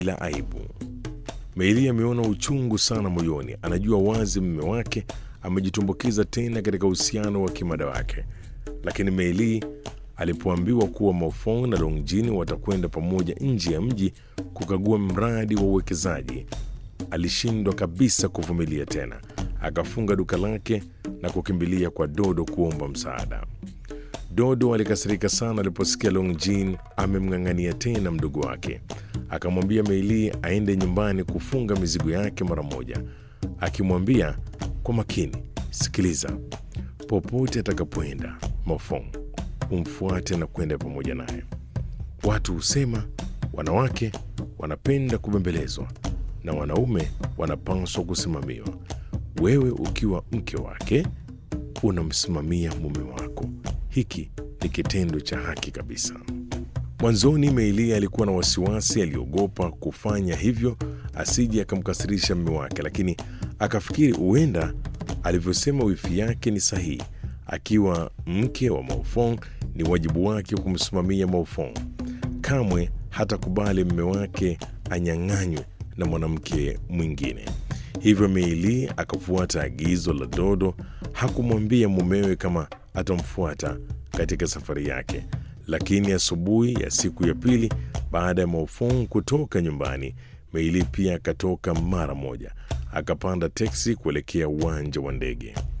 la aibu. Meili ameona uchungu sana moyoni, anajua wazi mume wake amejitumbukiza tena katika uhusiano wa kimada wake, lakini Meili alipoambiwa kuwa Maofong na Longjin watakwenda pamoja nje ya mji kukagua mradi wa uwekezaji, alishindwa kabisa kuvumilia tena. Akafunga duka lake na kukimbilia kwa Dodo kuomba msaada. Dodo alikasirika sana aliposikia Longjin amemng'ang'ania tena mdogo wake. Akamwambia Meili aende nyumbani kufunga mizigo yake mara moja, akimwambia kwa makini, sikiliza, popote atakapoenda Mofong umfuate na kwenda pamoja naye. Watu husema wanawake wanapenda kubembelezwa na wanaume wanapaswa kusimamiwa. Wewe ukiwa mke wake unamsimamia mume wako. Hiki ni kitendo cha haki kabisa. Mwanzoni Meili alikuwa na wasiwasi, aliogopa kufanya hivyo asije akamkasirisha mume wake, lakini akafikiri huenda alivyosema wifi yake ni sahihi. Akiwa mke wa Maofong ni wajibu wake kumsimamia Maofong. Kamwe hatakubali mume wake anyang'anywe na mwanamke mwingine. Hivyo Meili akafuata agizo la Dodo. Hakumwambia mumewe kama atamfuata katika safari yake, lakini asubuhi ya siku ya pili baada ya Maofong kutoka nyumbani, Meili pia akatoka mara moja, akapanda teksi kuelekea uwanja wa ndege.